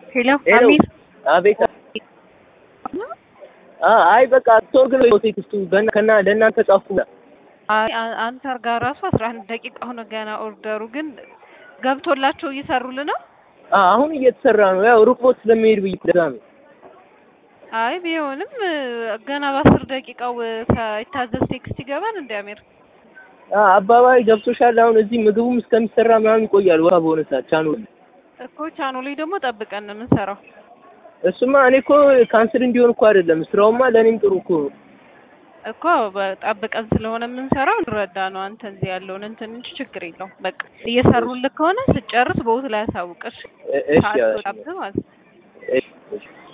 ሄሎ ሄሎ አሚር አቤት አ- አይ በቃ ቶር ግን ቴክስቱ ገና ከና ለእናንተ ጻፍኩ አይ አ- አንተ ጋር ራሱ አስራ አንድ ደቂቃ ሆነ ገና ኦርደሩ ግን ገብቶላቸው እየሰሩልን ነው። አ- አሁን እየተሰራ ነው ያው ሩቅ ቦት ስለሚሄድ ብዬ ለዛ ነው አይ ቢሆንም እ፣ ገና በአስር ደቂቃው እ፣ ሳይታዘዝ ቴክስት ይገባል እንደ አሚር አ- አባባይ ገብቶሻል አሁን እዚህ ምግቡም እስከሚሰራ ምናምን ይቆያል ወራ በሆነ ሰዓት ቻኑ እኮ ቻኑ ላይ ደግሞ ጠብቀን ነው የምንሰራው እሱማ እኔ እኮ ካንስል እንዲሆን እኮ አይደለም ስራውማ ለእኔም ጥሩ እኮ ነው እኮ በ- ጠብቀን ስለሆነ የምንሰራው እንረዳ ነው። አንተ እዚህ ያለውን እንትን እንጂ ችግር የለውም። በቃ እየሰሩልህ ከሆነ ስጨርስ በውት ላይ ያሳውቅሽ እ- እሺ ሰዓት እሺ ወጣብህ ማለት ነው። እሺ እሺ